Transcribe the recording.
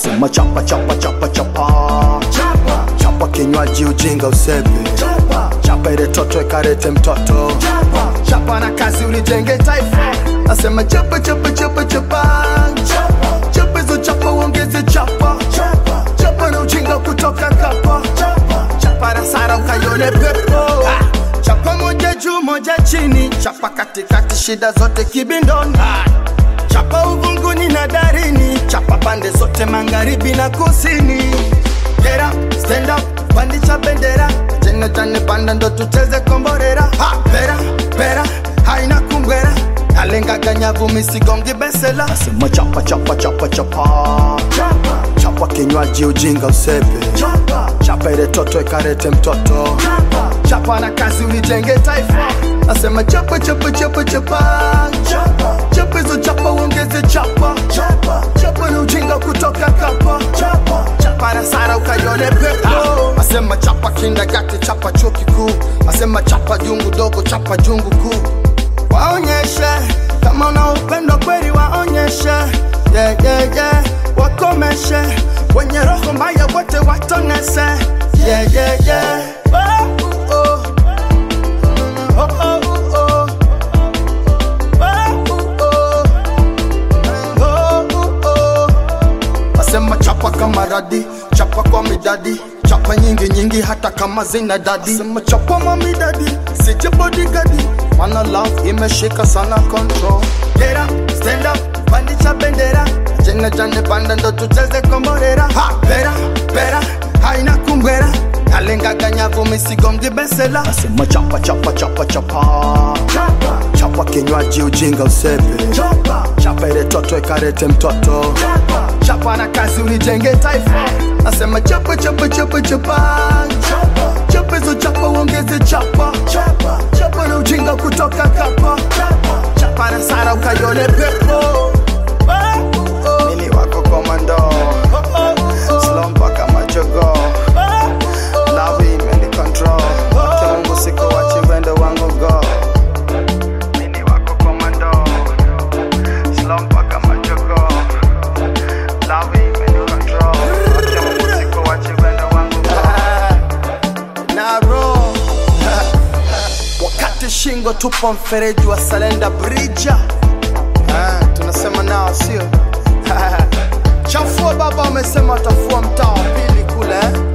Nasema chapa chapa chapa chapa chapa chapa kinywaji ujinga usepe chapa chapa ile toto ikarete mtoto chapa chapa na kazi ulijenge taifa nasema chapa chapa chapa chapa chapa chapa hizo chapa uongeze chapa chapa chapa na ujinga kutoka kapa chapa chapa na sara ukaione pepo ah. chapa moja juu moja chini chapa katikati shida zote kibindoni ah. chapa uvunguni na darini chapa pande zote magharibi na kusini Get up, stand up, pandisha bendera jene jane panda ndo tucheze komborera ha, pera, pera, haina kungwera nalengaga nyavu misigongi besela nasema chapa chapa chapa chapa chapa chapa kinywaji ujinga usepe chapa chapa ile toto ikarete mtoto chapa chapa na kazi ulijenge taifa nasema chapa chapa chapa chapa chapa chapa hizo chapa uongeze chapa chapa chapa na ujinga kutoka kapa chapa chapa na sara ukaione pepo nasema chapa kindagati chapa chuo kikuu nasema chapa jungu dogo chapa jungu kuu waonyeshe kama una upendo kweli waonyeshe yeah, yeah, yeah. wakomeshe wenye roho mbaya wote watonese yeah, yeah, yeah. Oh, oh. Oh, oh, oh. Oh, oh, oh. Oh, oh. Nasema chapa kama radi chapa kwa midadi chapa nyingi nyingi hata kama zina dadi sema chapa mamidadi sije bodigadi mana love imeshika sana control get up stand up pandisha bendera jene jane panda ndo tucheze komborera ha pera pera haina kumbwera nalengaga nyavu misigongi besela nasema chapa chapa chapa chapa chapa chapa kinywaji ujinga usepe chapa chapa ile toto ikarete mtoto chapa chapa na kazi ulijenge taifa nasema chapa chapa chapa chapa chapa chapa hizo chapa uongeze chapa chapa chapa na ujinga kutoka kapa chapa chapa na sara ukaione pepo Oh, oh. Mimi wako komando slow mpaka majogo love imeni control Kwa Mungu sikuachi wendo wangu go Mimi wako komando slow mpaka majogo love imeni control Kwa Mungu sikuachi wendo wangu go Naro wakati shingo tupo mfereji wa Salenda Bridge Ah, tunasema nao sio chafua baba wamesema watafua mtaa wa pili kule eh?